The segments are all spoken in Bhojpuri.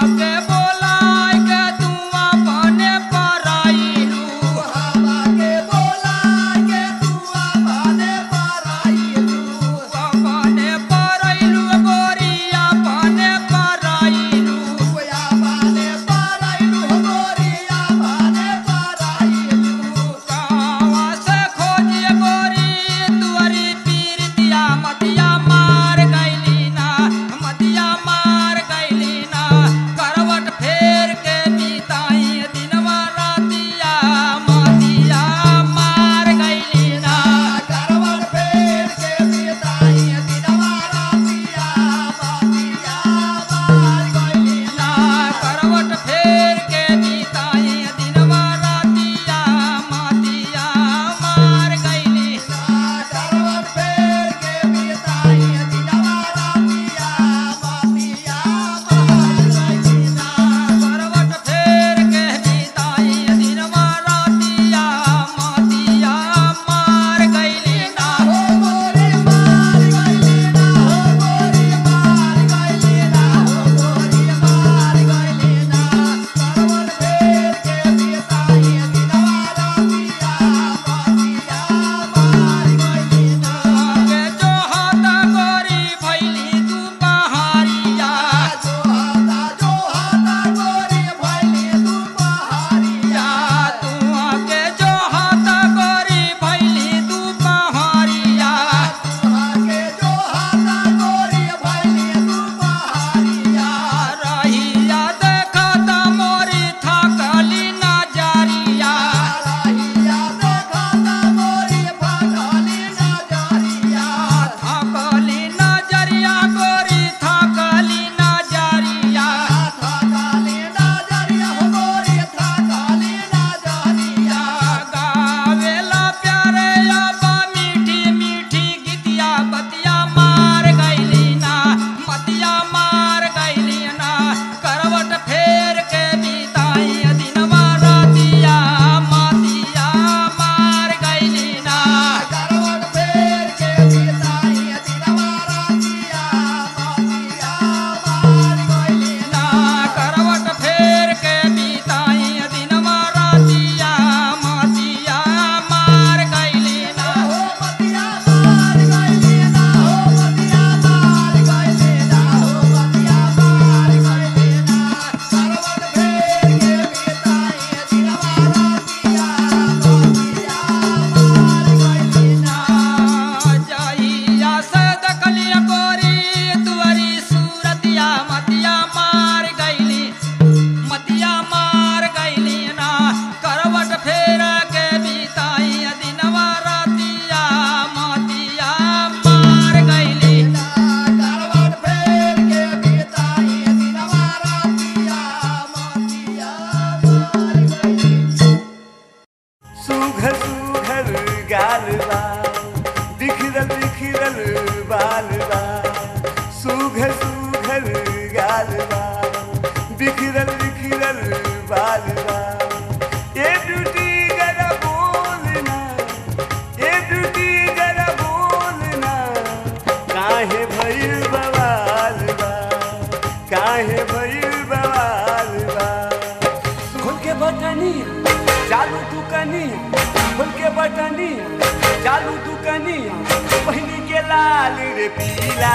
चालू दुकनिया पहिनी के लाल रे पीला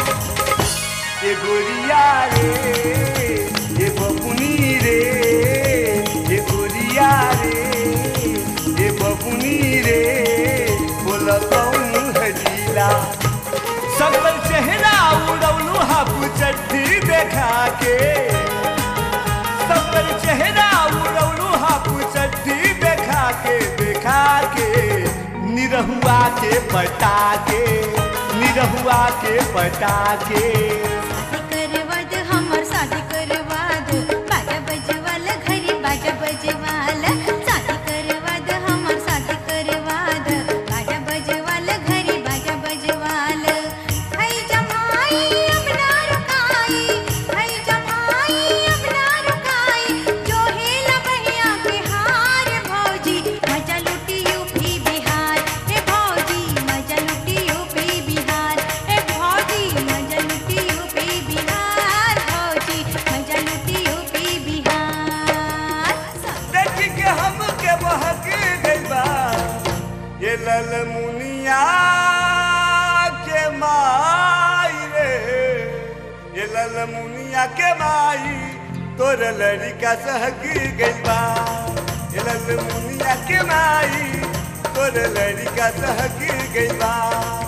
ए गोरिया रे ए बपुनी रे ए गोरिया रे ए बपुनी रे बोल कौन हजीला सकल चेहरा उड़ौलू हाफ चट्टी देखा के सकल चेहरा उड़ौलू हाफ चट्टी देखा के देखा के निरहुआ के पटा के निरहुआ के पटा के करवद हमर शादी करवद बाजा बजवाल घरी बाजा बजवाल शादी करवद हमर शादी करवद बाजा बजवाल घरी बाजा बजवाल हई जमाई अब ना रुकाई हई जमाई अब ना रुकाई जो हेला बहिया बिहार भौजी मजा लुटी यूपी बिहार हे भौजी मजा लुटी यूपी बिहार हे भौजी मजा लुटी यूपी के माई तोर लड़का सहकी गइल बा ए लल मुनिया के माई तोर लड़का सहकी गइल बा